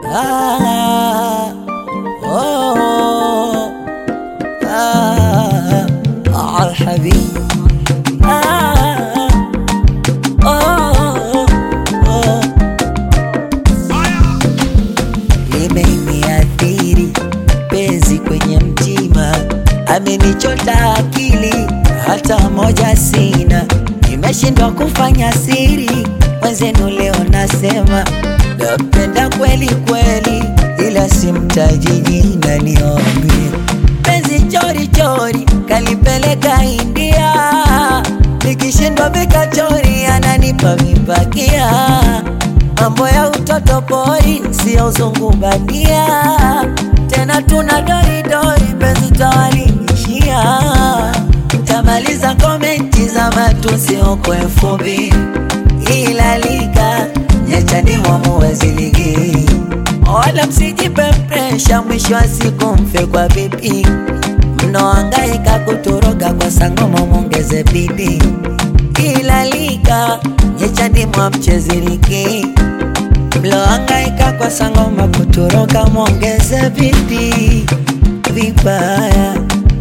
Ah, oh, ah, ah, habibi. Ah, oh, oh. Limeniathiri penzi kwenye mtima, amenichota akili, hata moja sina, nimeshindwa kufanya siri. Mwenzenu leo nasema napenda kweli kweli, ila simtaji jina, niombe penzi chori chori, kalipeleka India, nikishindwa vikachori, ananipa vipakia mambo ya utoto pori, sio uzungu bandia. Tena tuna doridori, penzi tawalingishia. Tamaliza komenti za matusi huko elfu mbili ila liga nyachani mwamuwezi ligi, wala msijipe presha, mwisho wa siku mfe kwa vipi. Mnaohangaika kutoroka kwa sangoma, mwongeze bidii ila liga nyechani mwa mchezi ligi mlohangaika kwa sangoma kutoroka, mwongeze bidii. Vibaya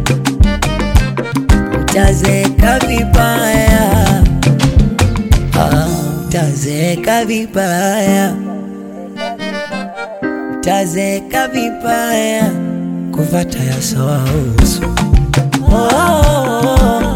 mtazeka vibaya, Ah, mtazeka vibaya, mtazeka vibaya, kuvata yasowausu oh,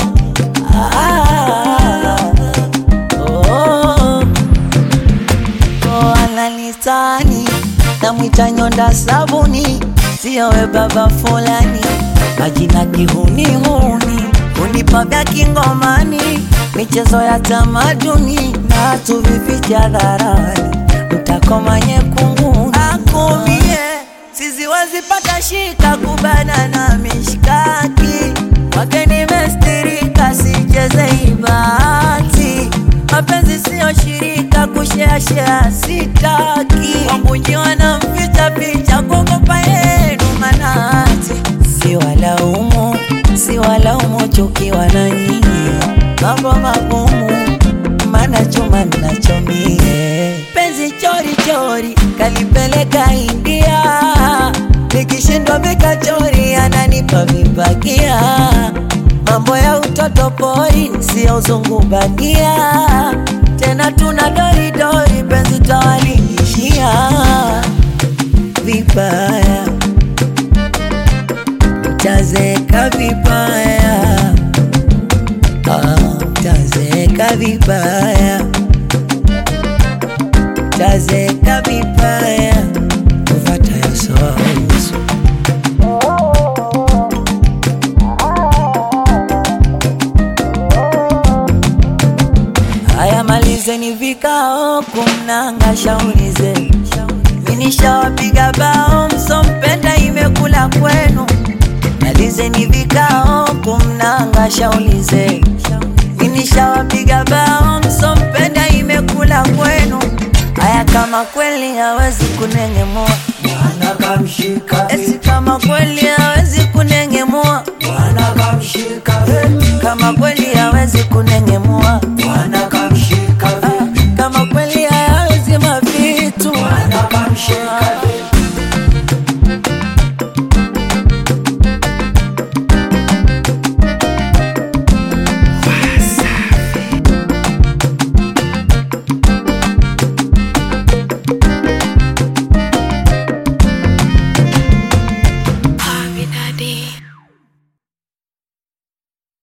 ah, oh. Oh, ananitani namwita nyonda sabuni, sio we baba fulani, majina kihunihuni, unipa vya kingomani, michezo ya tamaduni na tuvificha hadharani, mtakoma nyekunguni akumie sizi wazipata shika kubana na mishkaki wake nimestirika, sicheze ibati mapenzi siyo shirika, kusheashea sitaki, wambunji wanamficha picha kuogopa yenu manati, si walaumu, si walaumu chukiwa na nyinyi, mambo magumu, mana chuma nachomie, penzi chori chori kalipeleka India, nikishindwa vikachori ananipa vipakia mambo ya utoto pori, sio uzungu bandia. Tena tuna doridori, penzi tawalingishia vibaya, mtazeka vibaya, Ah, mtazeka vibaya, mtazeka vibaya, kuvata yasowausu Haya, malizeni vikao kumnanga shauri zenu, minishawapiga bao msompenda imekula kwenu. Malizeni vikao kumnanga shauri zenu, minishawapiga bao msompenda imekula kwenu. Haya, kama kweli hawezi kunengemua, Bwana kamshika esi kama kweli hawezi kunengemua, Bwana kamshika kama kweli hawezi kunengemua, Bwana kamshika kama kweli hawezi mavitu Bwana kamshika